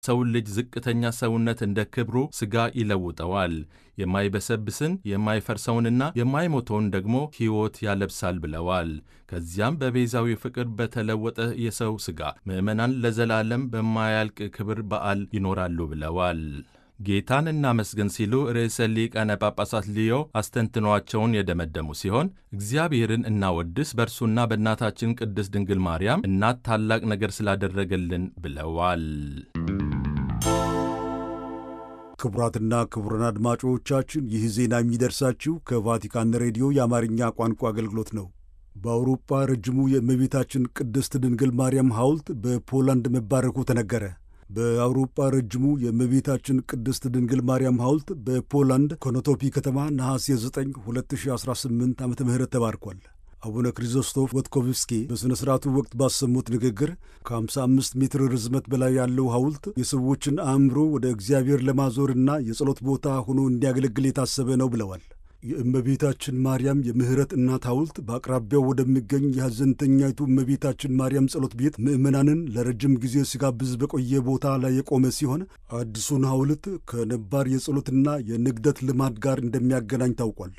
ሰውን ልጅ ዝቅተኛ ሰውነት እንደ ክብሩ ሥጋ ይለውጠዋል፣ የማይበሰብስን የማይፈርሰውንና የማይሞተውን ደግሞ ሕይወት ያለብሳል ብለዋል። ከዚያም በቤዛዊ ፍቅር በተለወጠ የሰው ሥጋ ምዕመናን ለዘላለም በማያልቅ ክብር በዓል ይኖራሉ ብለዋል። ጌታን እናመስግን ሲሉ ርዕሰ ሊቃነ ጳጳሳት ሊዮ አስተንትኗቸውን የደመደሙ ሲሆን እግዚአብሔርን እናወድስ በእርሱና በእናታችን ቅድስት ድንግል ማርያም እናት ታላቅ ነገር ስላደረገልን ብለዋል። ክቡራትና ክቡራን አድማጮቻችን ይህ ዜና የሚደርሳችሁ ከቫቲካን ሬዲዮ የአማርኛ ቋንቋ አገልግሎት ነው። በአውሮፓ ረጅሙ የእመቤታችን ቅድስት ድንግል ማርያም ሐውልት በፖላንድ መባረኩ ተነገረ። በአውሮፓ ረጅሙ የእመቤታችን ቅድስት ድንግል ማርያም ሐውልት በፖላንድ ኮኖቶፒ ከተማ ነሐሴ 9 2018 ዓ ም ተባርኳል። አቡነ ክሪዞስቶፍ ወትኮቭስኪ በሥነ ሥርዓቱ ወቅት ባሰሙት ንግግር ከ55 ሜትር ርዝመት በላይ ያለው ሐውልት የሰዎችን አእምሮ ወደ እግዚአብሔር ለማዞርና የጸሎት ቦታ ሆኖ እንዲያገለግል የታሰበ ነው ብለዋል። የእመቤታችን ማርያም የምሕረት እናት ሐውልት በአቅራቢያው ወደሚገኝ የሐዘንተኛይቱ እመቤታችን ማርያም ጸሎት ቤት ምዕመናንን ለረጅም ጊዜ ሲጋብዝ በቆየ ቦታ ላይ የቆመ ሲሆን አዲሱን ሐውልት ከነባር የጸሎትና የንግደት ልማድ ጋር እንደሚያገናኝ ታውቋል።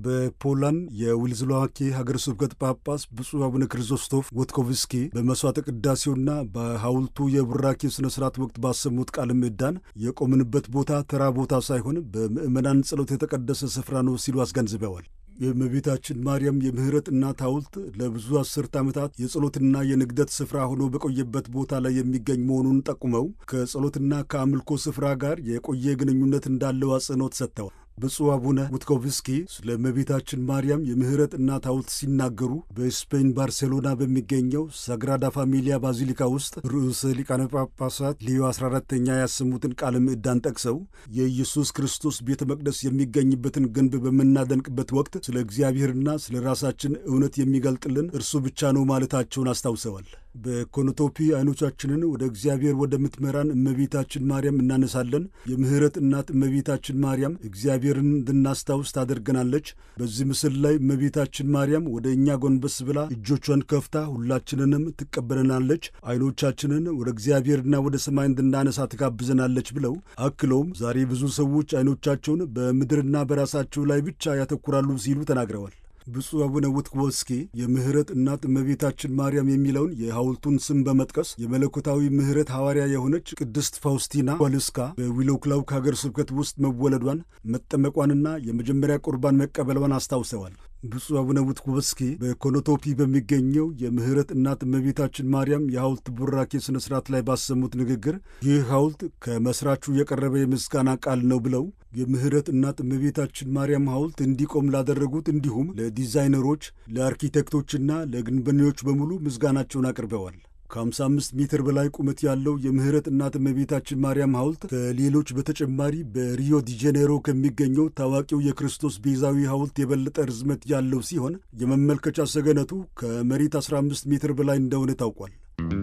በፖላንድ የዊልዝሎዋኬ ሀገረ ስብከት ጳጳስ ብፁዕ አቡነ ክሪዞስቶፍ ወትኮቭስኪ በመሥዋዕተ ቅዳሴውና በሐውልቱ የቡራኬ ሥነ ሥርዓት ወቅት ባሰሙት ቃለ ምዕዳን የቆምንበት ቦታ ተራ ቦታ ሳይሆን በምዕመናን ጸሎት የተቀደሰ ስፍራ ነው ሲሉ አስገንዝበዋል። የእመቤታችን ማርያም የምሕረት እናት ሐውልት ለብዙ አስርት ዓመታት የጸሎትና የንግደት ስፍራ ሆኖ በቆየበት ቦታ ላይ የሚገኝ መሆኑን ጠቁመው ከጸሎትና ከአምልኮ ስፍራ ጋር የቆየ ግንኙነት እንዳለው አጽንኦት ሰጥተዋል። ብፁዕ አቡነ ውትኮቭስኪ ስለ እመቤታችን ማርያም የምሕረት እናት ሐውልት ሲናገሩ በስፔን ባርሴሎና በሚገኘው ሳግራዳ ፋሚሊያ ባዚሊካ ውስጥ ርዕሰ ሊቃነ ጳጳሳት ሊዮ 14ተኛ ያሰሙትን ቃለ ምዕዳን ጠቅሰው የኢየሱስ ክርስቶስ ቤተ መቅደስ የሚገኝበትን ግንብ በምናደንቅበት ወቅት ስለ እግዚአብሔርና ስለ ራሳችን እውነት የሚገልጥልን እርሱ ብቻ ነው ማለታቸውን አስታውሰዋል። በኮኖቶፒ አይኖቻችንን ወደ እግዚአብሔር ወደምትመራን እመቤታችን ማርያም እናነሳለን። የምሕረት እናት እመቤታችን ማርያም እግዚአብሔርን እንድናስታውስ ታደርገናለች። በዚህ ምስል ላይ እመቤታችን ማርያም ወደ እኛ ጎንበስ ብላ እጆቿን ከፍታ ሁላችንንም ትቀበለናለች። አይኖቻችንን ወደ እግዚአብሔርና ወደ ሰማይ እንድናነሳ ትጋብዘናለች ብለው አክለውም ዛሬ ብዙ ሰዎች አይኖቻቸውን በምድርና በራሳቸው ላይ ብቻ ያተኩራሉ ሲሉ ተናግረዋል። ብፁዕ አቡነ ውትኮቭስኪ የምሕረት እናት እመቤታችን ማርያም የሚለውን የሐውልቱን ስም በመጥቀስ የመለኮታዊ ምሕረት ሐዋርያ የሆነች ቅድስት ፋውስቲና ዋልስካ በዊሎክላው ከሀገር ስብከት ውስጥ መወለዷን መጠመቋንና የመጀመሪያ ቁርባን መቀበሏን አስታውሰዋል። ብፁዕ አቡነ ውትኮቭስኪ በኮኖቶፒ በሚገኘው የምሕረት እናት እመቤታችን ማርያም የሐውልት ቡራኬ ሥነ ሥርዓት ላይ ባሰሙት ንግግር ይህ ሐውልት ከመሥራቹ የቀረበ የምስጋና ቃል ነው ብለው የምሕረት እናት እመቤታችን ማርያም ሐውልት እንዲቆም ላደረጉት እንዲሁም ለዲዛይነሮች፣ ለአርኪቴክቶችና ለግንበኞች በሙሉ ምስጋናቸውን አቅርበዋል። ከ55 ሜትር በላይ ቁመት ያለው የምሕረት እናት እመቤታችን ማርያም ሐውልት ከሌሎች በተጨማሪ በሪዮ ዲ ጄኔሮ ከሚገኘው ታዋቂው የክርስቶስ ቤዛዊ ሐውልት የበለጠ ርዝመት ያለው ሲሆን የመመልከቻ ሰገነቱ ከመሬት 15 ሜትር በላይ እንደሆነ ታውቋል።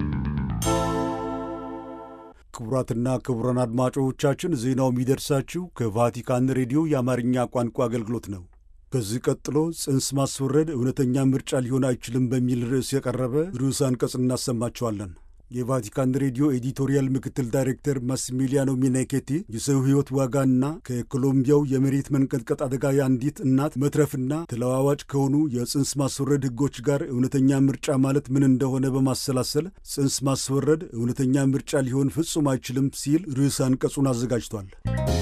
ክቡራትና ክቡራን አድማጮቻችን ዜናው የሚደርሳችሁ ከቫቲካን ሬዲዮ የአማርኛ ቋንቋ አገልግሎት ነው። ከዚህ ቀጥሎ ጽንስ ማስወረድ እውነተኛ ምርጫ ሊሆን አይችልም በሚል ርዕስ የቀረበ ርዕስ አንቀጽ እናሰማችኋለን። የቫቲካን ሬዲዮ ኤዲቶሪያል ምክትል ዳይሬክተር ማሲሚሊያኖ ሚኔኬቲ የሰው ሕይወት ዋጋና ከኮሎምቢያው የመሬት መንቀጥቀጥ አደጋ የአንዲት እናት መትረፍና ተለዋዋጭ ከሆኑ የጽንስ ማስወረድ ሕጎች ጋር እውነተኛ ምርጫ ማለት ምን እንደሆነ በማሰላሰል ጽንስ ማስወረድ እውነተኛ ምርጫ ሊሆን ፍጹም አይችልም ሲል ርዕስ አንቀጹን አዘጋጅቷል።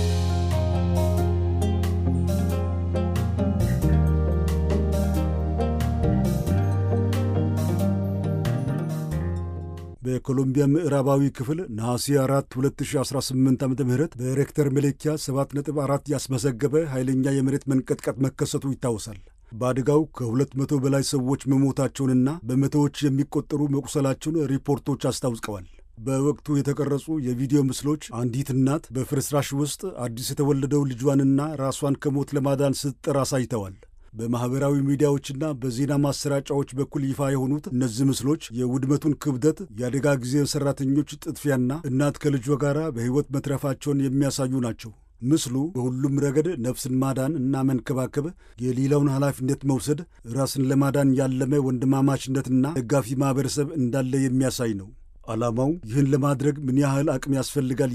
በኮሎምቢያ ምዕራባዊ ክፍል ነሐሴ 4 2018 ዓ ም በሬክተር መለኪያ 7.4 ያስመዘገበ ኃይለኛ የመሬት መንቀጥቀጥ መከሰቱ ይታወሳል። በአደጋው ከሁለት መቶ በላይ ሰዎች መሞታቸውንና በመቶዎች የሚቆጠሩ መቁሰላቸውን ሪፖርቶች አስታውቀዋል። በወቅቱ የተቀረጹ የቪዲዮ ምስሎች አንዲት እናት በፍርስራሽ ውስጥ አዲስ የተወለደው ልጇንና ራሷን ከሞት ለማዳን ስትጥር አሳይተዋል። በማኅበራዊ ሚዲያዎችና በዜና ማሰራጫዎች በኩል ይፋ የሆኑት እነዚህ ምስሎች የውድመቱን ክብደት፣ የአደጋ ጊዜ ሠራተኞች ጥድፊያና እናት ከልጇ ጋር በሕይወት መትረፋቸውን የሚያሳዩ ናቸው። ምስሉ በሁሉም ረገድ ነፍስን ማዳን እና መንከባከብ፣ የሌላውን ኃላፊነት መውሰድ፣ ራስን ለማዳን ያለመ ወንድማማችነትና ደጋፊ ማኅበረሰብ እንዳለ የሚያሳይ ነው። ዓላማው ይህን ለማድረግ ምን ያህል አቅም ያስፈልጋል